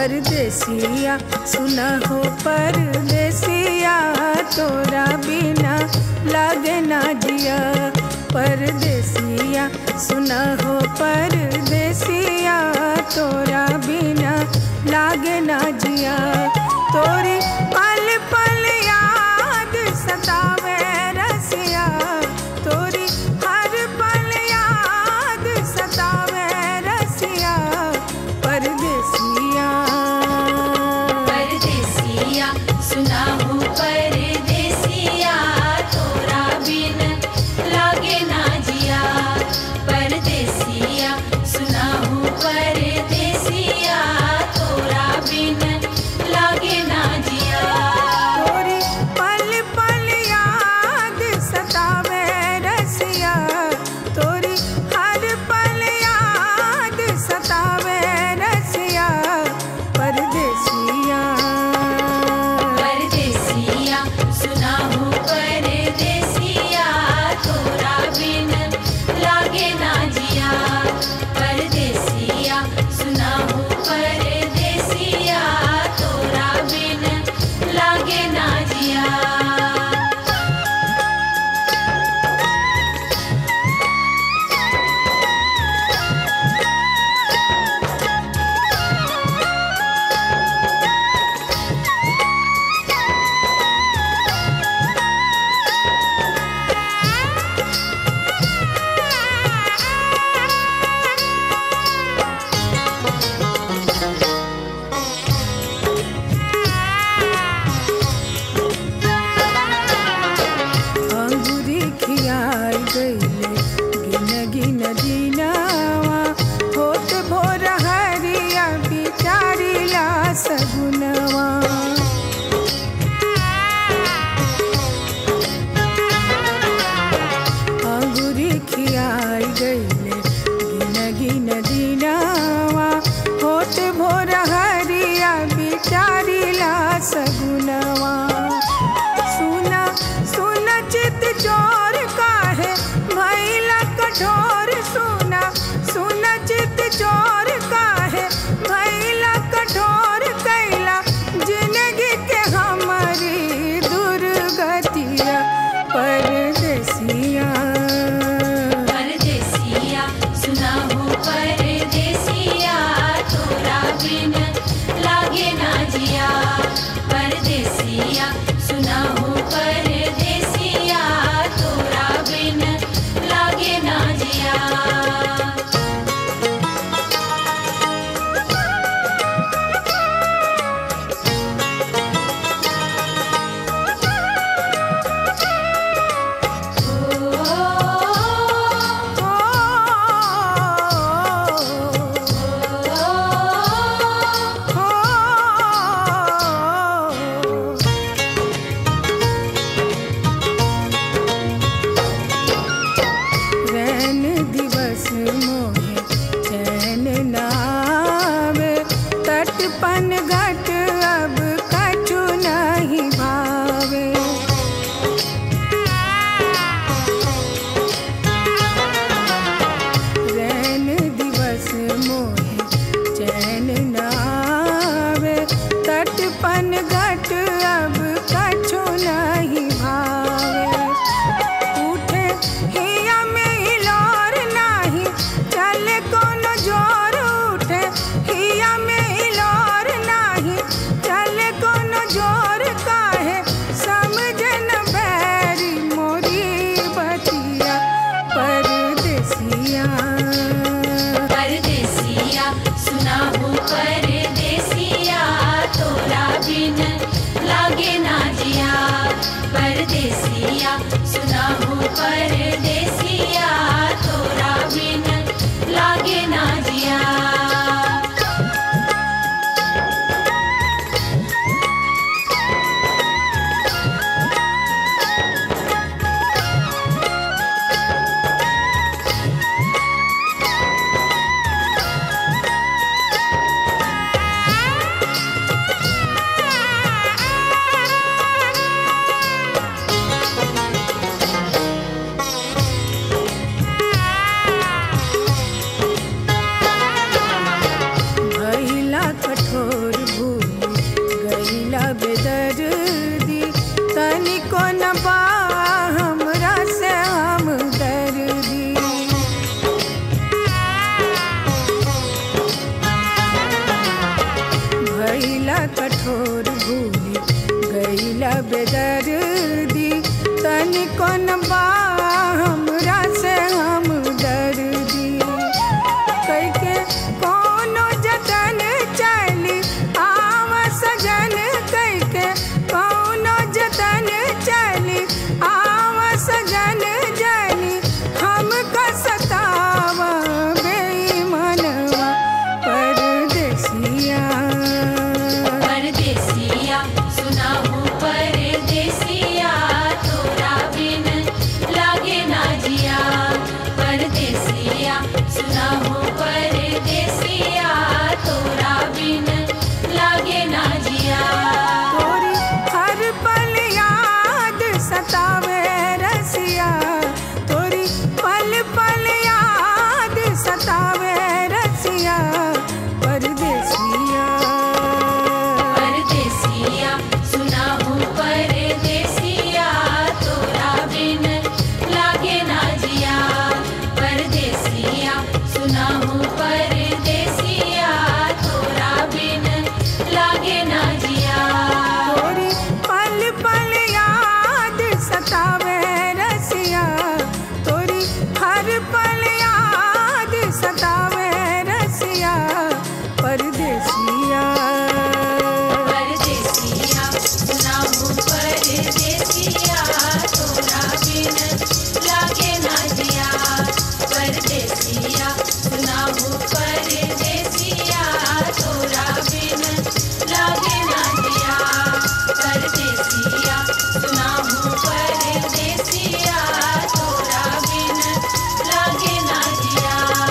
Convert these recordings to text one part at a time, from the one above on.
परदेसिया सुना हो परदेसिया तोरा बिना लागे ना जिया परदेसिया सुना हो परदेसिया तोरा बिना लागे ना जिया तोरी पल पल याद सतावे रसिया तोरी हर पल याद सतावे रसिया परदेसिया परदेसिया सुना हो परदेसिया तोरा बिन लागे ना जिया परदेसिया सुना हो परदेसिया तोरा बिन लागे ना जिया तोरी पल पल याद सतावे रसिया तोरी हर पल याद सतावे रसिया परदेसिया परदेसिया सुना हो परदेसिया तोरा बिन लागे ना जिया परदेसिया सुना हो परदेसिया तोरा बिन लागे ना जिया अंगूरी खियाई गईले गिन गिन दिनावा होत भोर हरिया बिचारी ला सगुनवा अंगूरी खियाई गईले गिन गिन दिनावा होत भोर हरिया बिचारी ला सगुनवा सुना सुना चित चोर काहे भैला कठोर सुना सुना चित चोर काहे भैला कठोर कैला जिंदगी के हमारी दुर्गतिया परदेसिया परदेसिया सुना हो परदेसिया तोरा बिन लागे ना जिया परदेसिया सुना हो परदेसिया तोरा बिन लागे ना जिया रैन दिवस मोहे चैन नावे तटपन घट अब कछु नहीं भावे रैन दिवस मोहे चैन नावे तटपन घट अब कछु नहीं भावे उठे हिया में हिलोर नाही चले कोनो जोर उठे हिया में हिलोर नाही चले कोनो जोर काहे समझन बैरी मोरी बतिया परदेसिया परदेसिया सुना हो परदेसिया तोरा बिन लागे ना जिया परदेसिया सुना हो परदेसिया तोरा बिन लागे ना जिया कौन बा हमरा से हम दर्दी कई के कोनो जतन चली आव सजन कई के कोनो जतन चली आव सजन जनी हम कसताव बेईमानवा परदेसिया परदेसिया सुना हो परदेसिया तोरा बिन लागे ना जिया परदेसिया सुना हो परदेसिया तोरा बिन लागे ना जिया तोरी हर पल याद सतावे रसिया तोरी पल पल याद सतावे रसिया परदेसिया परदेसिया सुना हो परदेसिया तोरा बिन लागे ना जिया परदेसिया सुना हो परदेसिया तोरा बिन लागे ना जिया तोरी पल पल याद सतावे रसिया तोरी हर पल याद सतावे रसिया परदेसिया परदेसिया सुना हो परदेसिया तोरा बिन लागे ना जिया परदेसिया सुना हो परदेसिया तोरा बिन लागे ना जिया परदेसिया सुना हो परदेसिया तोरा बिन लागे ना जिया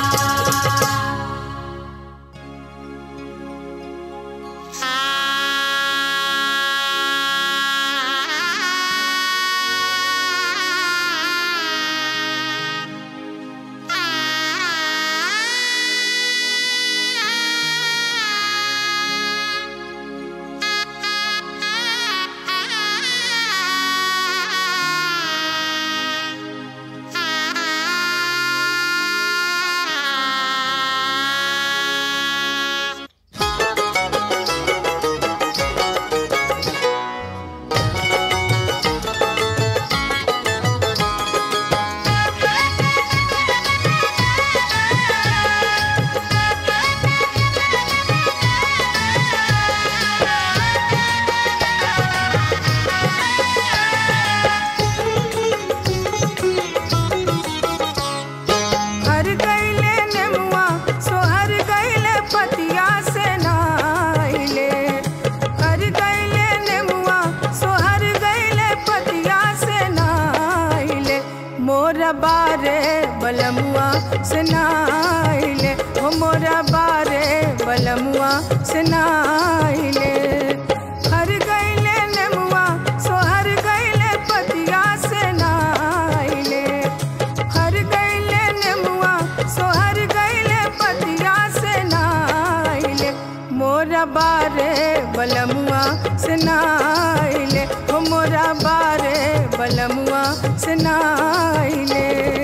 हर गईले नेमुआ सोहर गईले पतिया से नाइले हर गईले नेमुआ सोहर गईले पतिया से नाइले मोरा बारे बलमुआ से नाइले ओ मोरा बारे बलमुआ से नाइले हर गईले नेमुआ सोहर गईले पतिया से नाइले हर गईले नेमुआ सोहर गईले पतिया से नाइले मोरा बारे बलमुआ से नाइले हो मोरा बारे बलमुआ से नाइले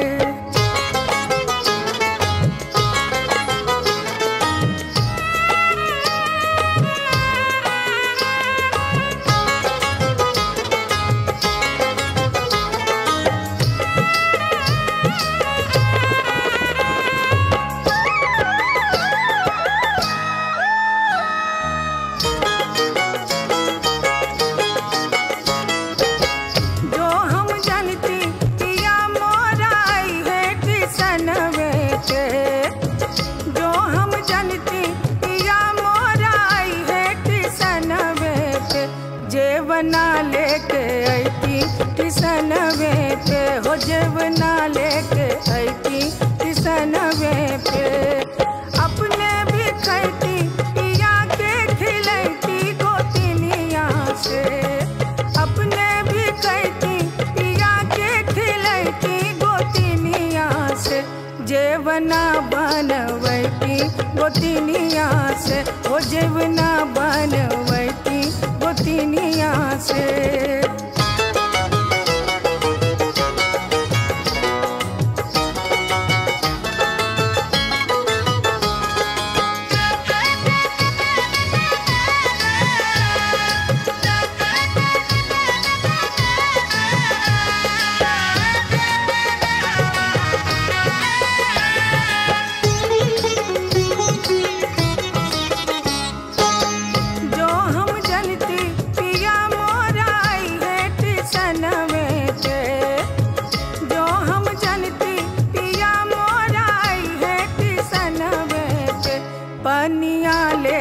जो हम जानती पिया मोराई है किसन बेटे जो हम जानती पिया मोराई है किसन बेटे जेवना लेके ऐती किसन बेटे हो जेवना लेके ऐती किसन बेटे अपने भी खैती पिया के खिलैती गोतिनिया से अपने भी कहती पिया के खिलैती गोतिनिया से जेवना बनवैती गोतिनिया से ओ जेवना बनवैती गोतिनिया से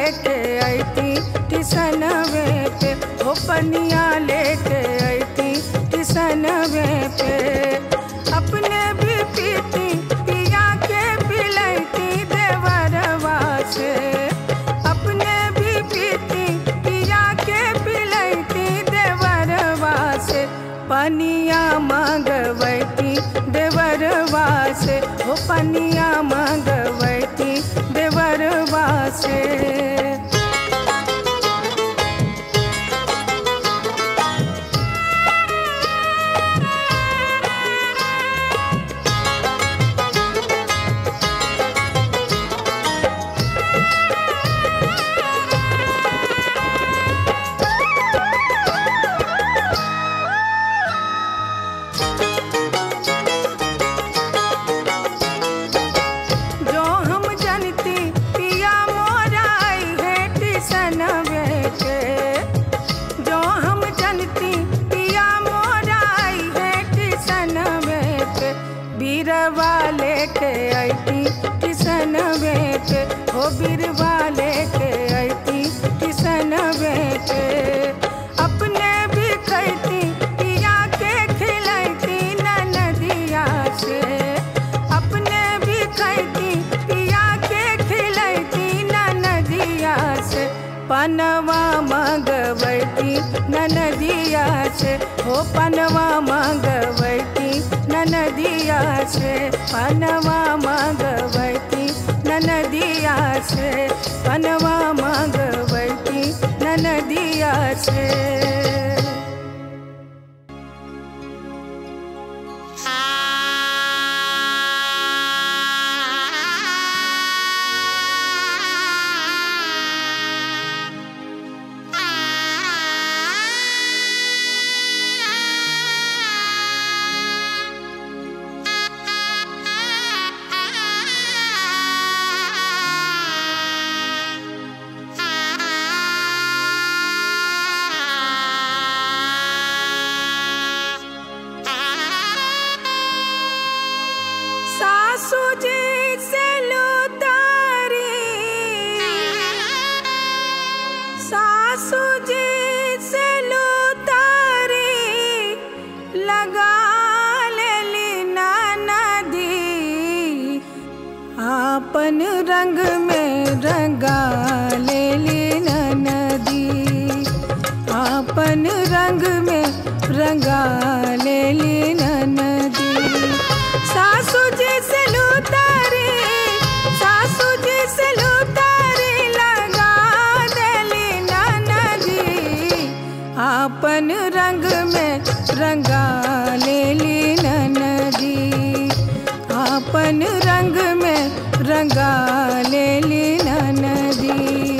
लेके अती टिसनवे पे हो पनिया लेके अती टिसनवे पे अपने भी पीती पिया के पिलैती देवरवा से अपने भी पीती पिया के पिलैती देवरवा से पनिया मांगवैती देवरवा से हो पनिया मांगवैती देवरवा से जो हम जनती पिया मोराई है टिसन बेटे जो हम जनती पिया मोराई है टिसन बेटे बीरवा लेके अती टिसन बेटे हो बीरवा लेके अती टिसन बेटे अपने भी खैती पिया के खिलैती नदिया से अपने भी खैती पिया के खिलैती नदिया से पनवा मंगवैती नदिया से हो पनवा मंगवैती नदिया से पनवा मंगवैती नदिया से पनवा मंगवैती नदिया से सासू जी से लुतारी सासू जी से लुतारी लगा लेली नदी आपन रंग में रंगा लेली नदी आपन रंग में रंगा लेली नदी सासू जी से लुतारी सासू जी से लुतारी लगा देली नदी आपन रंग में रंगा लेली नदी आपन रंग में रंगा लेली नदी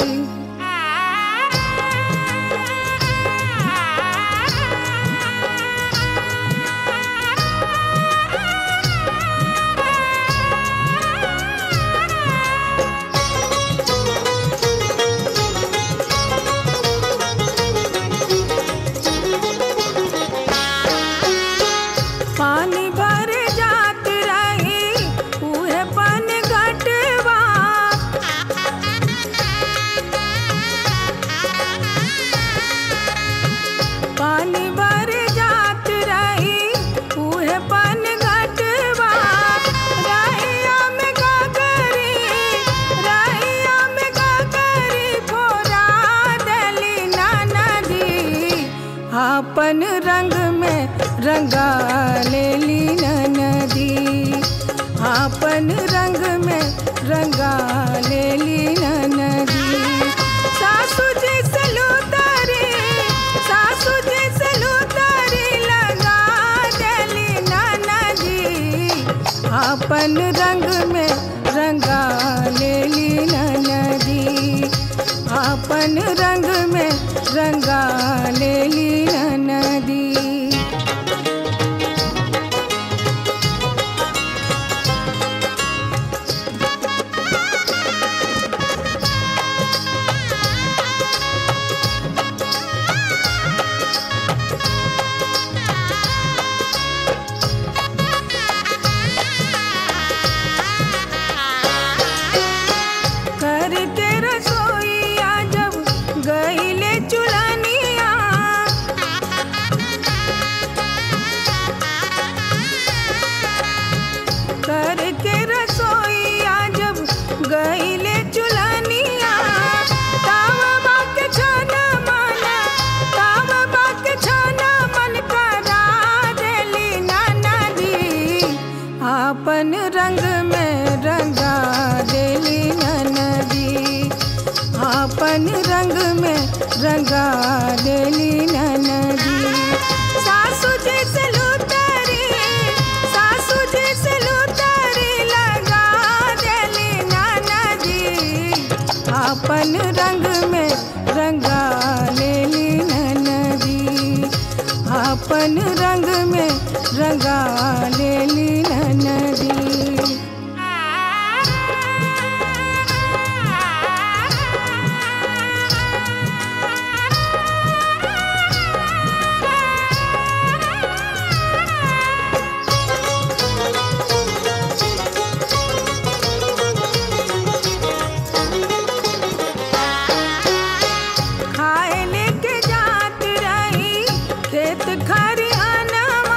पानी भर जात रही उहे पन घटवा पानी भर जात रही उहे पन घटवा रहिया में का करी रहिया में का करी फोरा देली नदी आपन रंग में रंगा लेली नदी आपन रंग में रंगा लेली नदी सासू जी से लुतारी सासू जी से लुतारी लगा देली नदी आपन रंग में रंगा लेली नदी आपन रंग में रंगा लेली नदी रंगा देली ननदी सासू जी से लुतरी सासू जी से लुतरी लगा देली ननदी अपन रंग में रंगा लेली ननदी अपन रंग में रंगा लेली ननदी खाए लेके जात रही खेत खरियानवा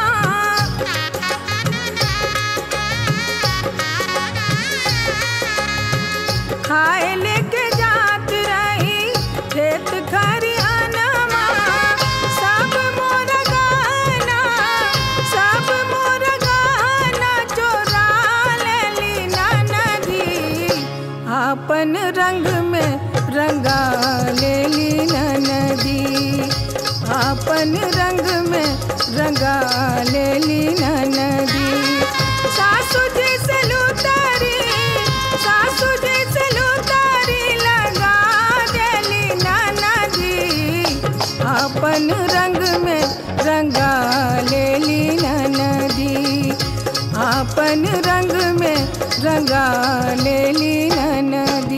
खाए लेके जात रही खेत खरियानवा सब मोर गाना सब मोर गाना चोरा लेली ननदी अपन रंग में रंगा लेली ननदी अपन रंग में रंगा लेली ननदी सासू जी से लुतारी सासू जी से लुतारी लगा देली ननदी अपन रंग में रंगा लेली ननदी अपन रंग में रंगा लेली ननदी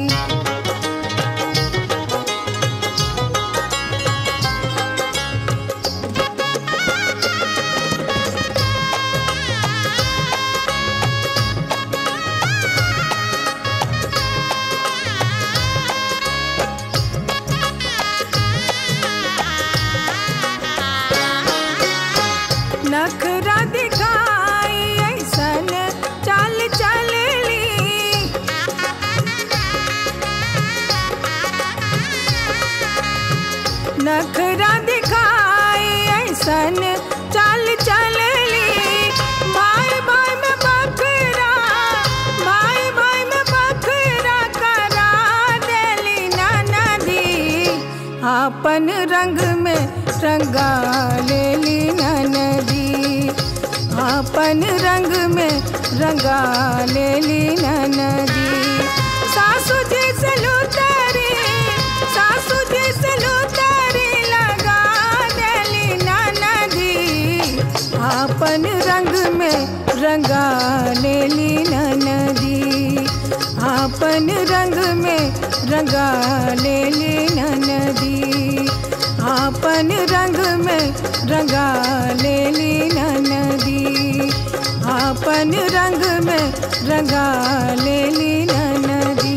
नखरा दिखाई ऐसन चाल चलली नखरा दिखाई ऐसन चाल चलली भाई भाई में बकरा भाई भाई में बकरा करा देली ननदी अपन रंग में रंगा लेली ननदी अपन रंग में रंगा लेली ननदी सासू जी से लुतरी सासू जी से लुतरी लगा देली ननदी अपन रंग में रंगा लेली ननदी अपन रंग में रंगा लेली ननदी अपन रंग में रंगा लेली ननदी अपन रंग में रंगा लेली ननदी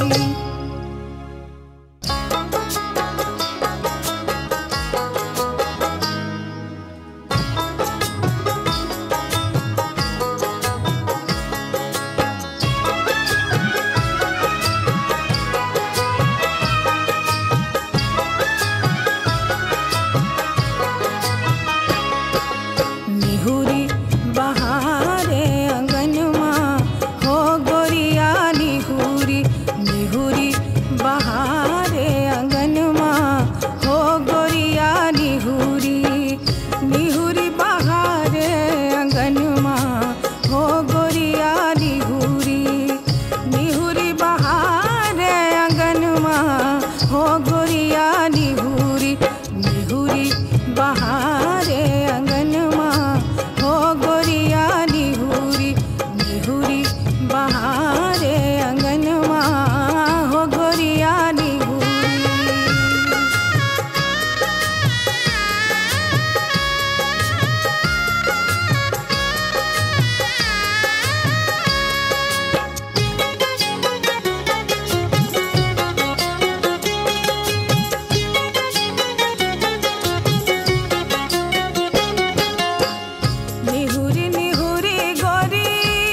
निहुरी बहारे अंगनमा हो गोरिया निहुरी निहुरी बहारे अंगनमा हो गोरिया निहुरी निहुरी बहारे अंगनमा हो गोरिया निहुरी निहुरी बहारे अंगनमा हो गोरिया निहुरी निहुरी बहारे अंगनमा हो गोरिया निहुरी निहुरी बहारे अंगनमा हो गोरिया निहुरी निहुरी निहुरी गोरी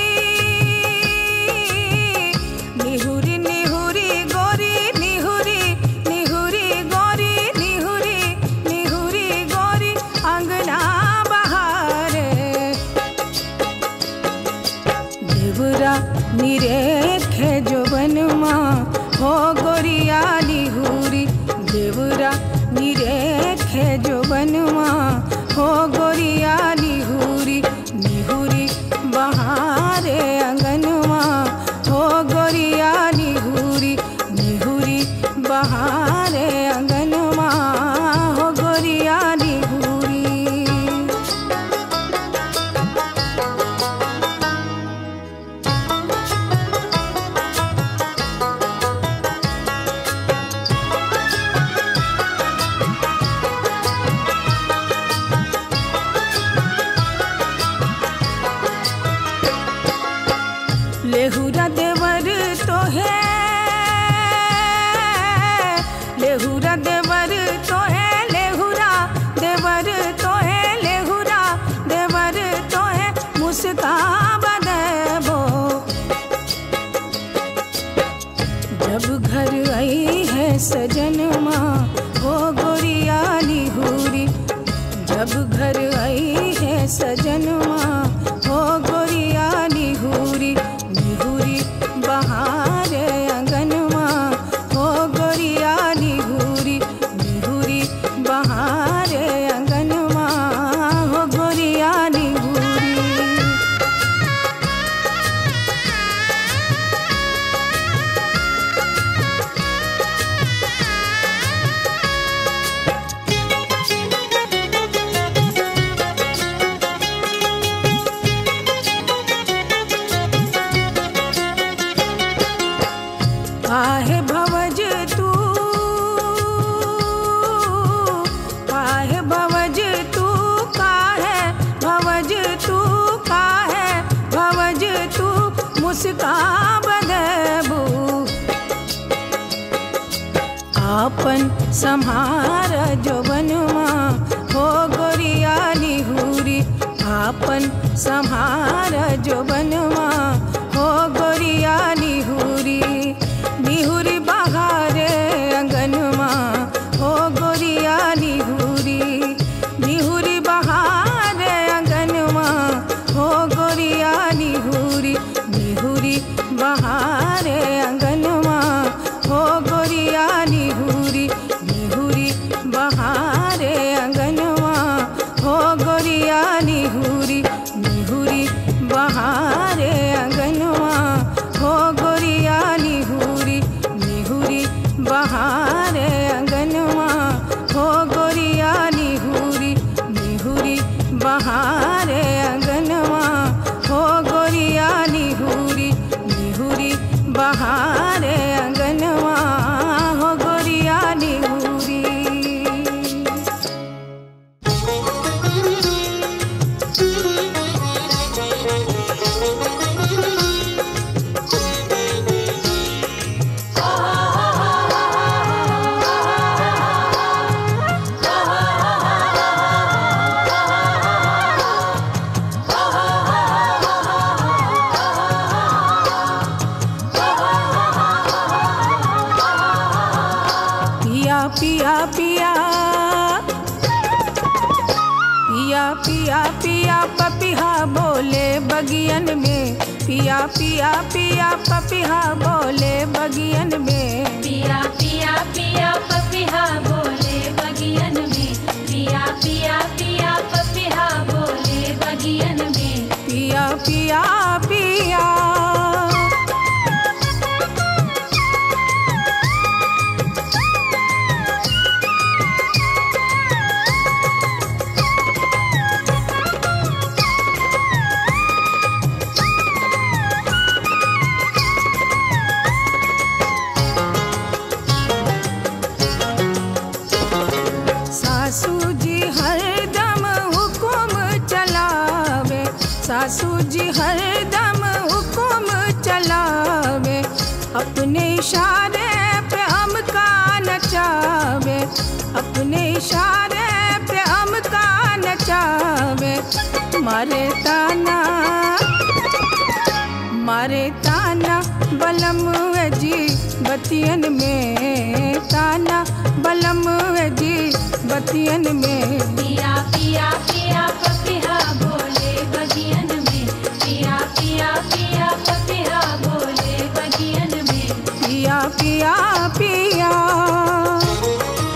निहुरी निहुरी गोरी निहुरी निहुरी गोरी निहुरी निहुरी गोरी अंगना बहारे देवरा निरेखे जो बनमा हो गोरिया निहुरी देवरा निरेखे जो बनवा हो गोरिया निहुरी निहुरी बहारे अंगनवा हो गोरिया निहुरी निहुरी बहारे अंगनवा हो गोरिया निहुरी लेहुरा देवर तो है लेहुरा देवर तो है लेहुरा देवर तो है लेहुरा देवर तो है मुस्काबा देबो जब घर आई है सजनमा हो गोरिया निहुरी जब घर आई है सजनमा हो गोरिया निहुरी निहुरी बहारे अंगनवा हो गोरिया निहुरी निहुरी बहारे अंगनवा हो गोरिया निहुरी काहे भवज तू काहे भवज तू काहे भवज तू काहे भवज तू मुस्काब देबू आपन संहार जो बनवा हो गोरिया निहुरी आपन संहार जो बनवा हो गोरिया निहुरी निहुरी बहारे अंगनवा हो गोरिया निहुरी निहुरी बहारे अंगनवा हो गोरिया निहुरी निहुरी बहारे अंगनवा हो गोरिया निहुरी निहुरी बहारे अंगनवा हो गोरिया निहुरी निहुरी बहारे अंगनवा हो गोरिया निहुरी निहुरी बहारे अंगनवा हो गोरिया निहुरी निहुरी बहारे अंगनवा हो गोरिया निहुरी निहुरी बहारे अंगनवा हो गोरिया निहुरी पिया पिया पिया पिया पिया पिया पपिहा बोले बगियन में पिया पिया पिया पपिहा बोले बगियन में पिया पिया पिया पपिहा बोले बगियन में पिया पिया पिया पपिहा बोले बगियन में पिया पिया पिया सासू जी हरदम हुकुम चलावे सासू जी हरदम हुकुम चलावे अपने इशारे पे हम का नचावे अपने इशारे पे हम का नचावे मारे ताना मारे ताना बलम जी बतियन में ताना बलम जी बतियन में पिया पिया पिया पपिहा बोले बगियन में पिया पिया पिया पपिहा बोले बगियन में पिया पिया पिया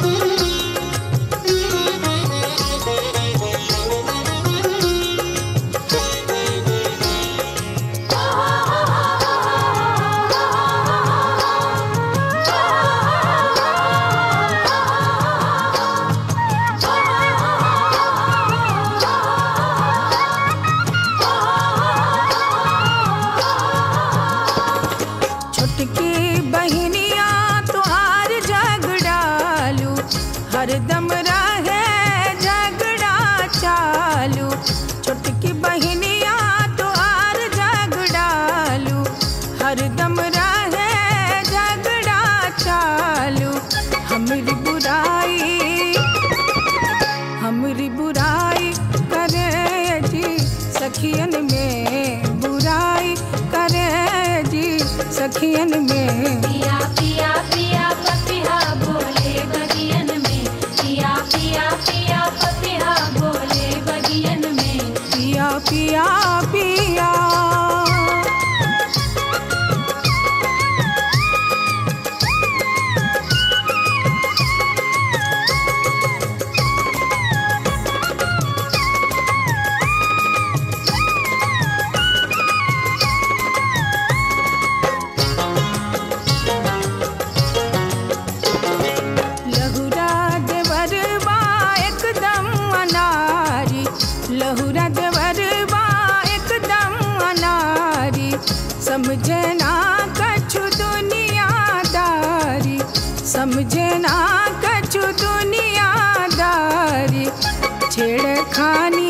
छोटकी बहनिया तुहार झगड़ालू हरदम रहे झगड़ा चालू छोटकी बहनिया तुहार झगड़ालू हरदम रहे झगड़ा चालू हमरी बुराई हमरी बुराई करे जी सखियन में बुराई करे जी सखियन में पिया पिया पिया पपिहा बोले बगियन में पिया पिया पिया पपिहा बोले बगियन में पिया पिया पिया लहुरा देवरबा एकदम अनारी लहुरा देवरबा एकदम अनारी समझे ना कछु दुनियादारी समझे ना कछु दुनियादारी छेड़खानी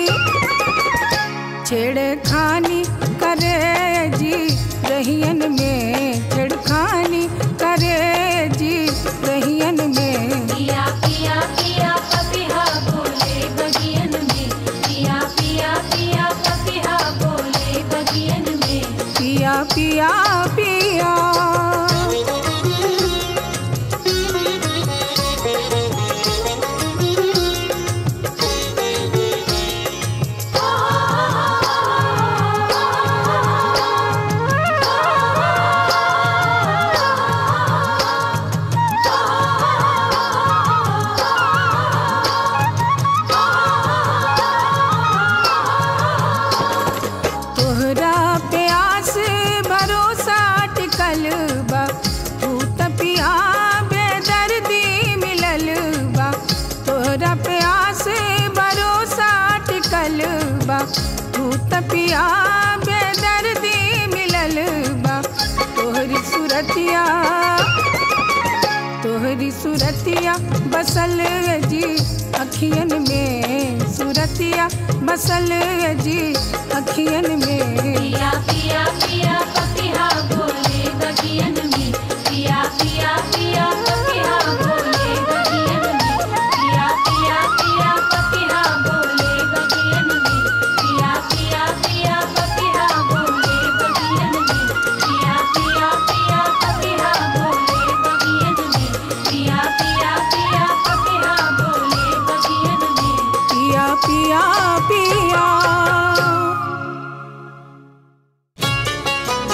छेड़खानी करे जी रहियन में छेड़खानी करे जी रहियन में पिया पिया पिया पपिहा बोले बगियन में पिया पिया पिया पपिहा बोले बगियन में पिया पिया पिया तोहरा प्यास भरोसा टिकल बा तू तपिया बेदर्दी मिलल बा तोहरा प्यास भरोसा टिकल बा तू तपिया बेदर्दी मिलल बा तोहरी सूरतिया तोहरी सूरतिया बसल जी अखियन में सूरतिया बसल जी अखियन में पिया पिया पिया पपिहा बोले बगियन में पिया पिया पिया पपिहा बोले बगियन में पिया पिया पिया पपिहा बोले बगियन में पिया पिया पिया पपिहा बोले बगियन में पिया पिया पिया पपिहा बोले बगियन में पिया पिया पिया पपिहा बोले बगियन में पिया पिया पिया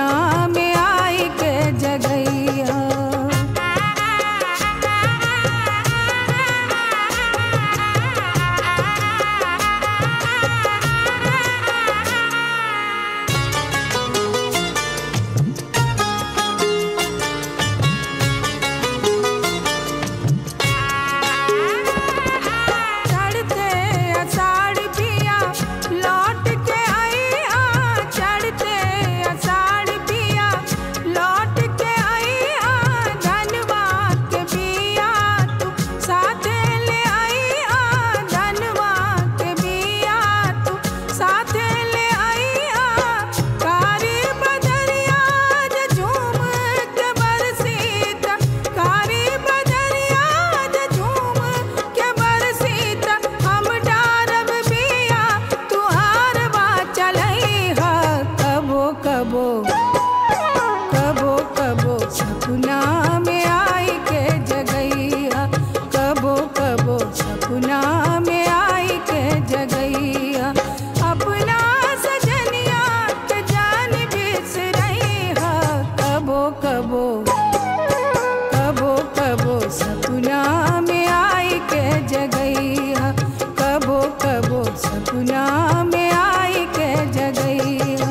सपना में आई के जगैया चढ़ते अषाढ़ पिया लौट के आई आ चढ़ते अषाढ़ पिया लौट के आई आ धनवा के बिया तू साथे ले आई आ धनवा के बिया तू साथे ले आई आ कारी बदरिया जे झूम के बरसीत कारी बदरिया जे झूम के बरसीत हम डारब बिया तुहार बा चलई ह कबो कबो कबो कबो सपना में आई के जगैया कबो कबो सपना में आई के जगैया अपना सजनिया के जान बिसरई ह कबो कबो कबो कबो सपना में आई के जगैया कबो कबो सपना में आई के जगैया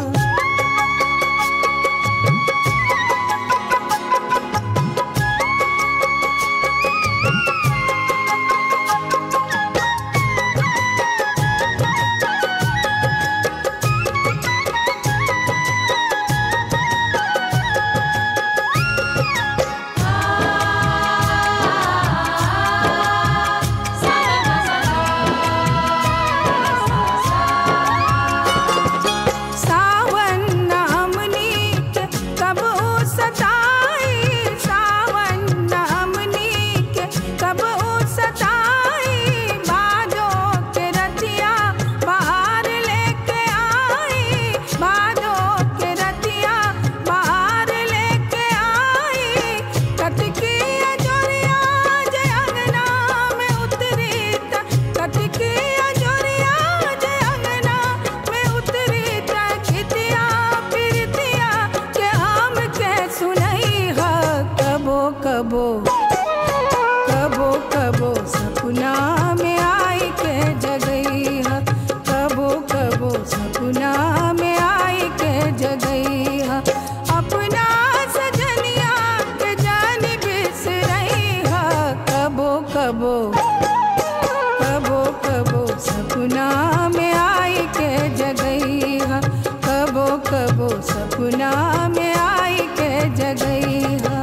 सावन नामनी के कब सताई सावन नामनी के कब सताई बादो के रतिया बाहर लेके आई बादो के रतिया बाहर लेके आई कटकी अजोरिया जे अंगना में उतरी त कटकी अजोरिया जे अंगना में उतरी त खितिया फिरतिया के हम के सुनई ह कबो कबो कबो कबो सपना में आई के जगई ह कबो कबो सपना में आई के जगई ह अपना सजनिया के जान बिसरई ह कबो कबो कबो कबो सपना में आई के जगई ह कबो कबो सपना में आई के जगई ह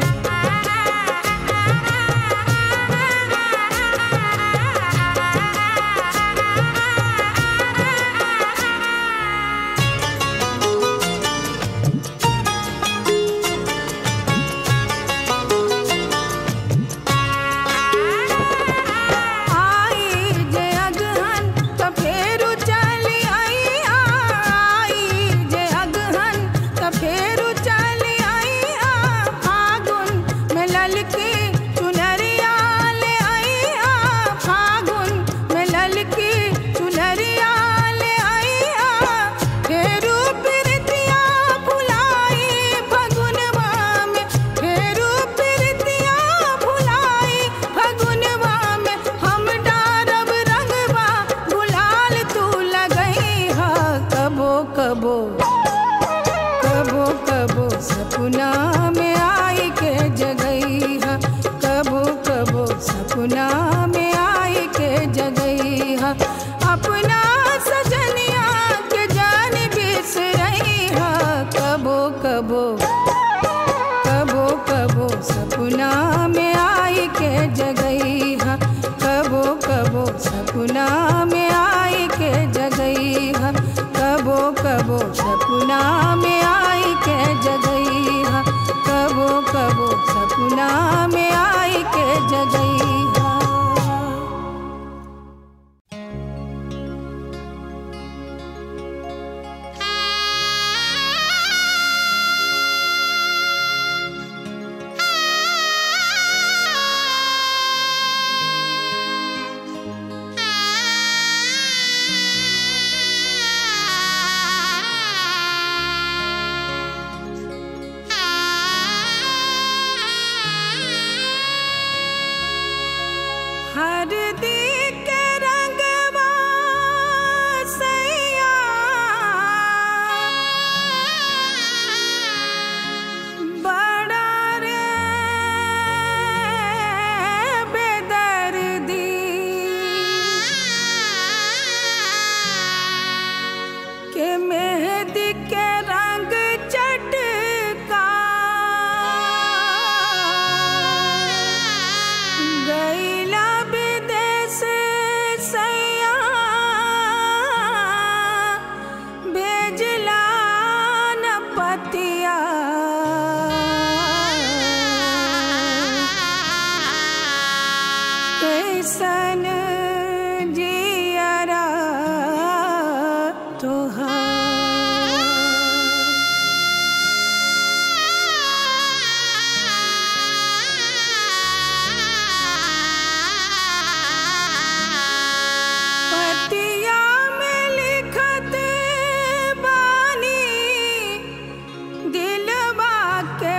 आई जे अगहन त फेरू चली आई आई जे अगहन त फेरू चली आई आ फागुन में ललकी चुनरिया ले आई आ फागुन में ललकी चुनरिया ले आई आ फेरू प्रीतिया फुलाई फगुनवा में फेरू प्रीतिया फुलाई फगुनवा में हम डारब रंगवा गुलाल तू लगई ह कबो कबो कबो कबो सपना में आई के जगई ह कबो कबो सपना में आई के जगई ह अपना सजनिया के जान बिसरई ह कबो कबो कबो कबो सपना में आई के जगई ह कबो कबो सपना में आई के जगई ह कबो कबो सपना में आई के जगई ह कबो कबो सपना में आई के जगई ह Ah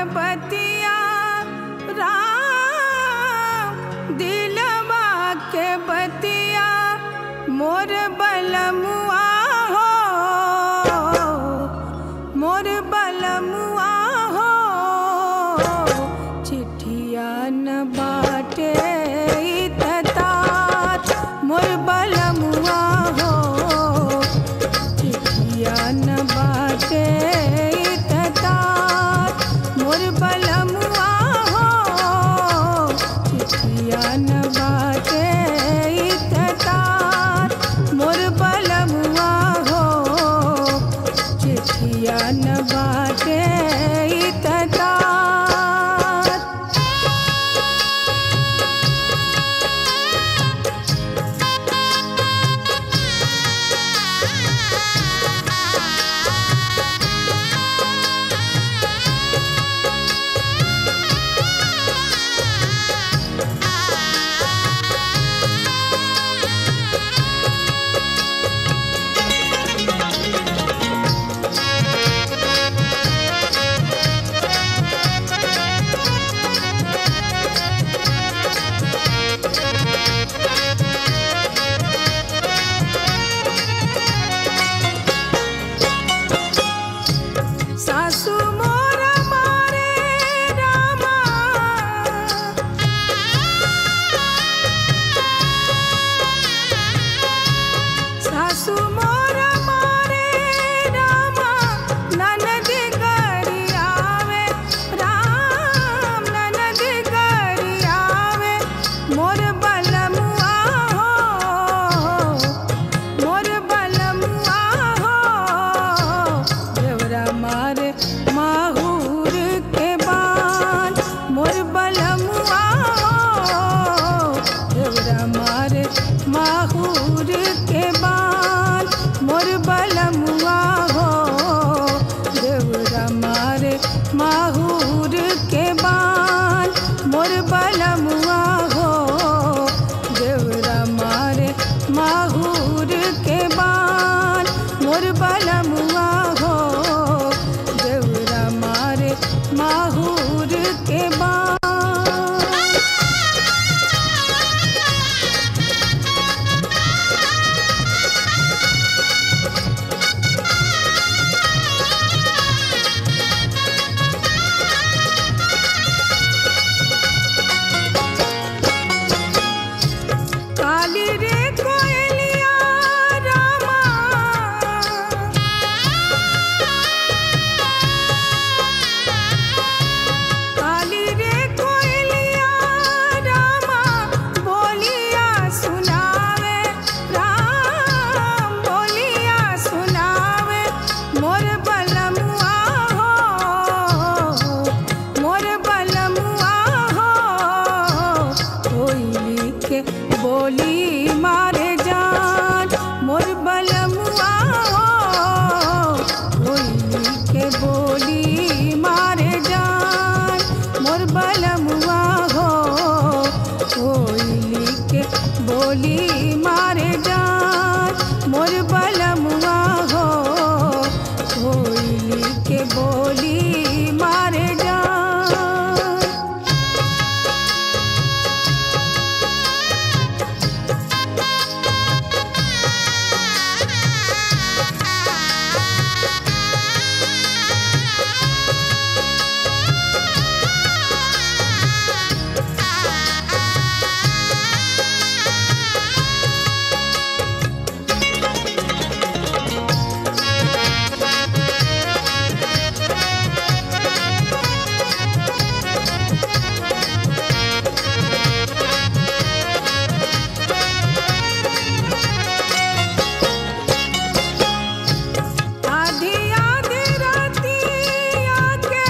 बतिया राम दिलवा के बतिया मोर बलमुआ हो मोर बलमुआ हो चिट्ठिया न बाटे इततात मोर बलमुआ हो चिट्ठिया न बाटे इततात मोर बलमुआ हो चिट्ठिया न बाटे इततात मोर बलमुआ हो चिट्ठिया न बाटे इततात सासू मोर मारे रामा सासू मोर मारे रामा ननद गरी आवे राम ननद गरी आवे मोर बलमुआ हो मोर बलमुआ हो देवरा मारे माहूर के बान मोर बलमुआ हो देवरा मारे माहूर के बान मोर बलमुआ हो देवरा मारे माहूर के बान मोर बलमुआ हो देवरा मारे माहूर के बान मोर बलमुआ हो देवरा मारे माहूर के बान काली रे कोयलिया रामा काली रे कोयलिया रामा बोलिया सुनावे राम बोलिया सुनावे मोर बलमुआ हो मोर बलमुआ हो कोयली के बोली मारे जान मोर बलमुआ हो कोयली के बोली मारे जान मोर बलमुआ हो कोयली के बोली मारे जान मोर बलमुआ हो कोयली के बोली मारे जान आधी आधी रातिया के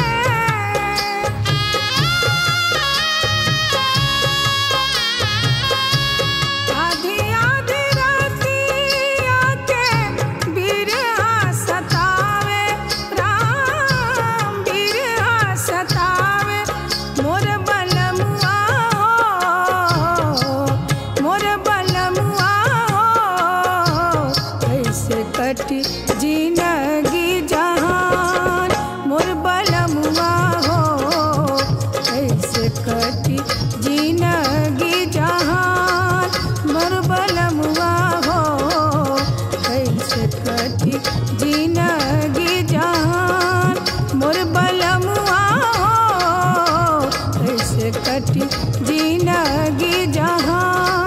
आधी आधी रातिया के बिरहा सतावे राम बिरहा सतावे मोर बलमुआ हो मोर बलमुआ हो कैसे कटी जिंदगी जहान मोर बलमुआ हो कटी जिनगी जहान मोर बलमुआ हो कैसे कटी जिनगी जहान मोर बलमुआ हो कैसे कटी जिनगी जहान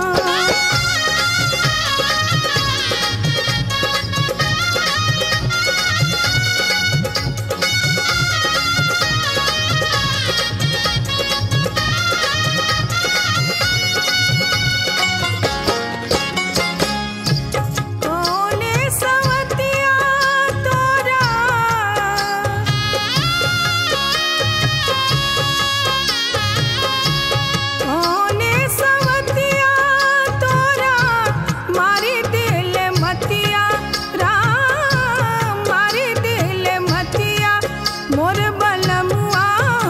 कोने सवतिया तोरा कोने सवतिया तोरा मारी दिल मतिया राम मारी दिल मतिया मोर बलमुआ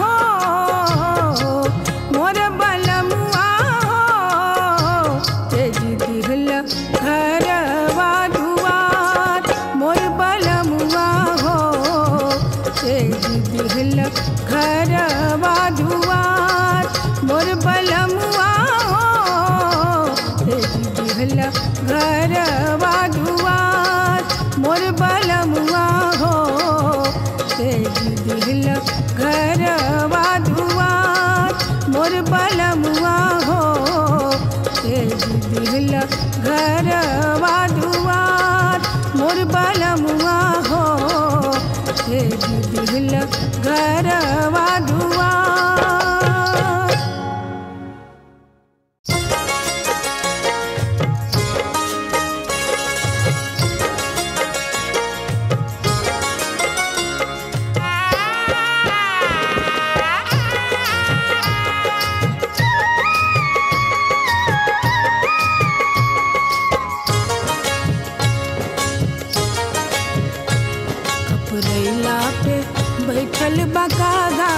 हो मोर बलमुआ हो तेज दिल घरवा दुआर मोर बलमुआ हो तेज दिल घरवा दुआर मोर बलमुआ हो तेज दिल घरवा दुआर मोर बलमुआ हो तेज दिल घरवा दुआर मोर बलमुआ हो तेज दिल घरवा दुआर मोर बलमुआ हो तेज दिल घरवा दुआर कपरैला पे बैठल बकागा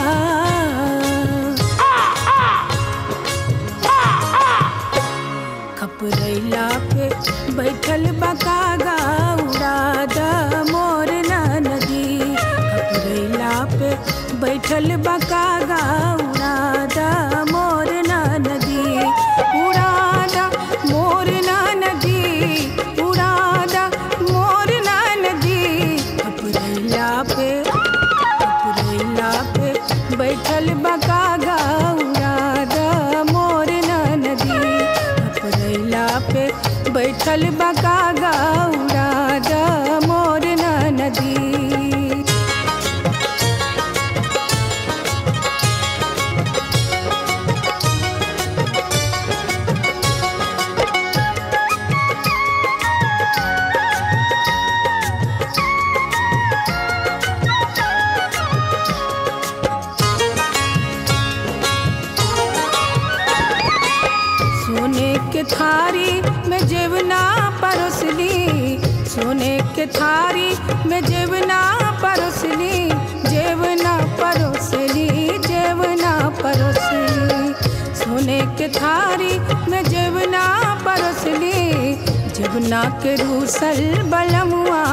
खपरैला पे बैठल बकागा उड़ा द मोर नदी खपरैला पे बैठल बकागा उड़ा द मोर नदी उड़ा द मोर नदी उड़ा द मोर नदी खपरैला पे खपरैला पे बैठल बकागा उड़ा द मोर नदी खपरैला पे बैठल बकागा उड़ा द मोर नदी सोने के थारी में जेवना परोसनी सोने के थारी में जेवना परोसनी जेवना परोसनी जेवना परोसनी सोने के थारी में जेवना परोसनी जेवना के रूसल बलमुआ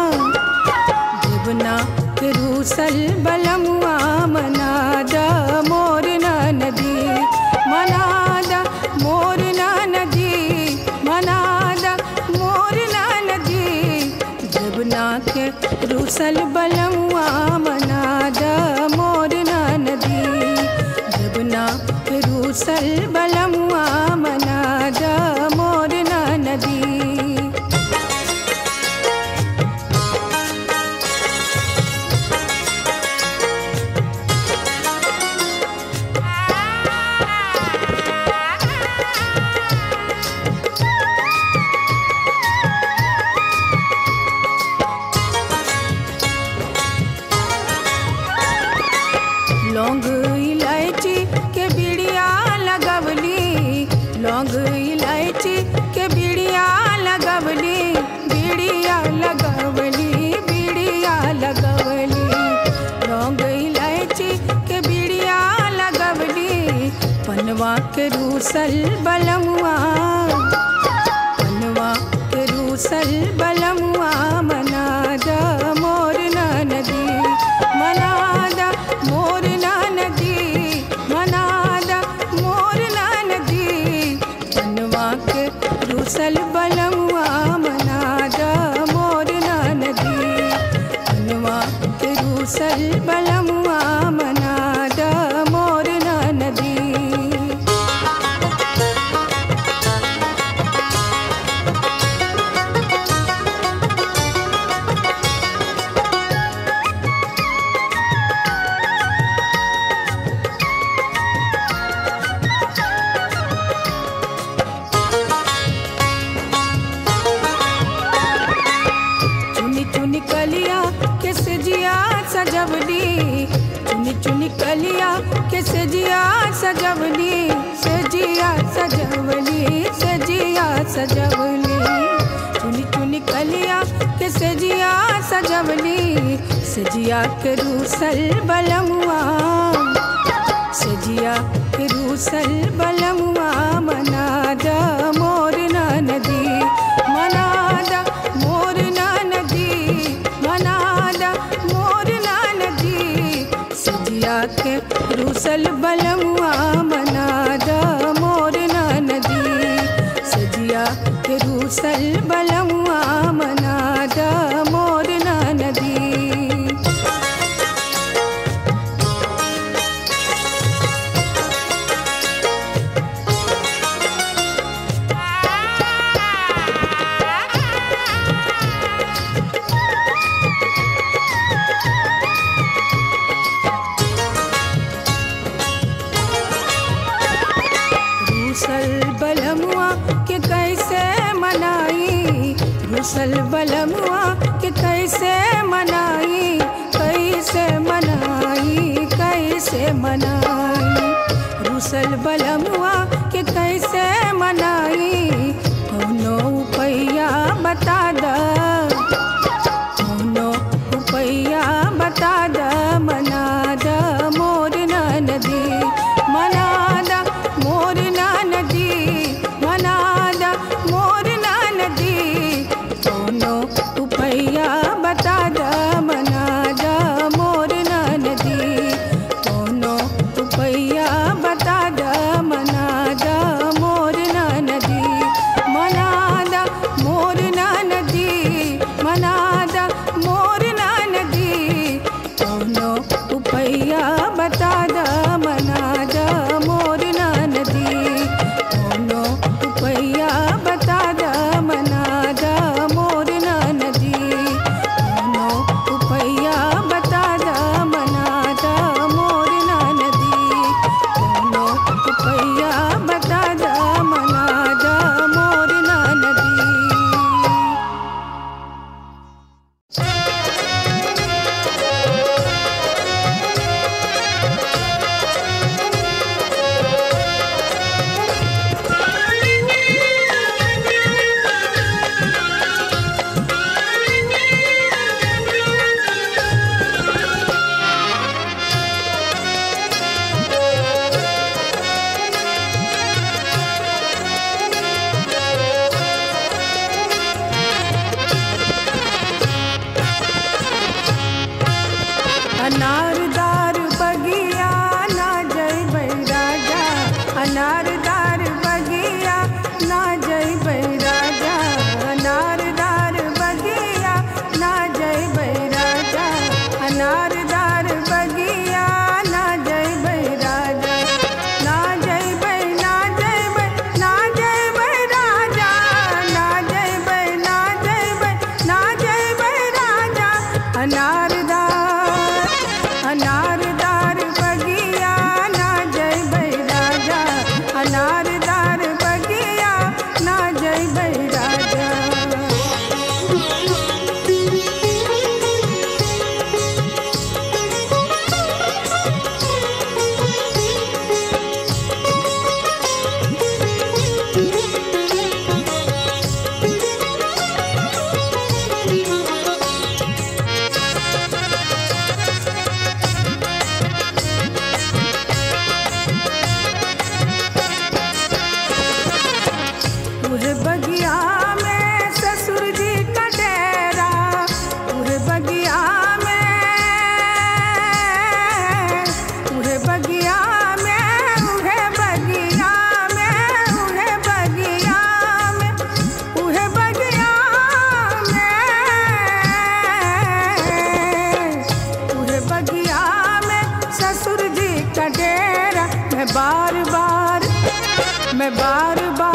जीवना के रूसल बलमुआ मनाद मोर नदी मनाद मोर नदी मनाद मोर नदी जीवना के रूसल बलमुआ मनाद मोर नदी जीवना के रूसल बलमुआ मनाद मोर नदी लौंग इलायची के बिड़िया लगवली लौंग इलायची के बिड़िया लगवली बिड़िया लगवली बिड़िया लगवली लौंग इलायची के बिड़िया लगवली पनवा के रूसल बलमुआ पनवा के रूसल बलमुआ मनाद मोर नदी मनाद मोर नदी मना चुनी चुनी कलिया के सजिया सजवली सजिया सजवली सजिया सजवली चुनी चुनी कलिया के सजिया सजवली सजिया के रूसल बलमुआ सजिया के रूसल बलमुआ मनाद मोर ना नदी मनाद मोर ना नदी मनाद मोर ना नदी सजिया के रूसल बलमुआ मनाद मोर ना नदी सजिया के रूसल बलमुआ मनाद मोर ना नदी रूसल बलमुआ के कैसे मनाई रूसल बलमुआ के कैसे मनाई कैसे मनाई कैसे मनाई रूसल बलमुआ के कैसे मनाई कौनो पैया बता द कौनो रुपैया बता द मना द मोर ना नदी मना द मोर ना नदी मना द मोर ना नदी कौनो रुपैया बता द मना द मोर ना नदी कौनो रुपैया बता द मना द मोर ना नदी मना द मोर ना नदी मना द मोर ना नदी कौनो रुपैया बता द मना द मोर ना नदी कौनो रुपैया बता द मना द मोर ना नदी कौनो रुपैया बता द मना द मोर ना नदी कौनो रुपैया बता द मना द मोर ना नदी अनारदार बगिया ना जय राजा अनारदार बगिया ना जय राजा अनारदार बगिया ना जय राजा अनारदार बगिया ना जय राजा ना जय ना जय ना जय राजा ना जय ना जय ना जय राजा अनारदार अनारदार बगिया ना जय राजा अनारदार बगिया ना जय राजा उहे बगिया में ससुर जी का डेरा उहे बगिया में उहे बगिया में उहे बगिया में उहे बगिया में उहे बगिया में उहे बगिया में ससुर जी का डेरा मैं बार बार मैं बार बार